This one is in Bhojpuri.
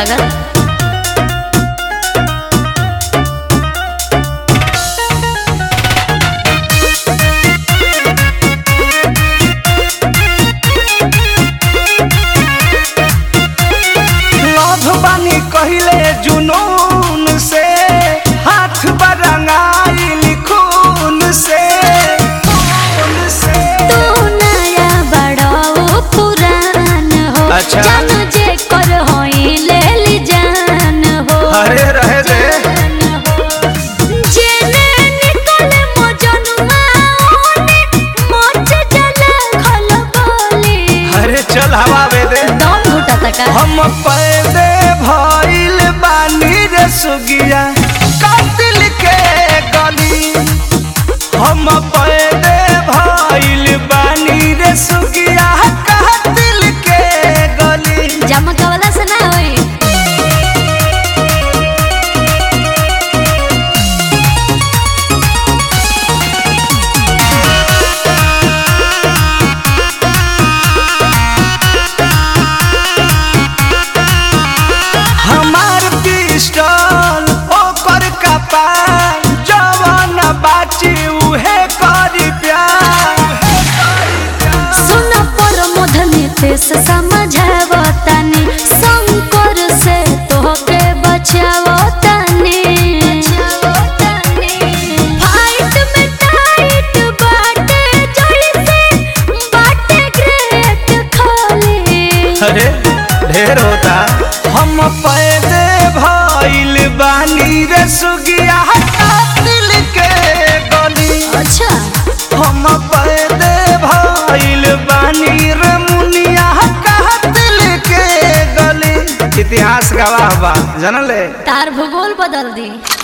लागत लभ बानी कहिले जुनून से हाथ बरंगाइल खून से खून से तू नया बड़ो पुरान हो अच्छा। जान जे कर होई ले ली जान हो अरे रहे दे जेने निकले मजनुआ ओने मोच जला खल बोली अरे चल हवा बे दे दम घुटा तका हम पैदे भइल बानी रे सुगिया कातिल के गली हम पैदे भइल बानी रे सुगिया कातिल के गली जमका वाला से ना होई हमार पिस्टल ओकर कपार जवन बाची उहे करी प्यार सुन पर मधने ते से समझावतानी शंकर से तोहके बचावतानी फाइट में टाइट बाटे जोड़ी से बाटे ग्रेट खाली अरे ढेर होता हम पैदे भइल बानी रे सुगिया कातिल के गली अच्छा हम पैदे भइल बानी रे मुनिया कातिल के गली इतिहास गवाह बा जानले तार भूगोल बदल दी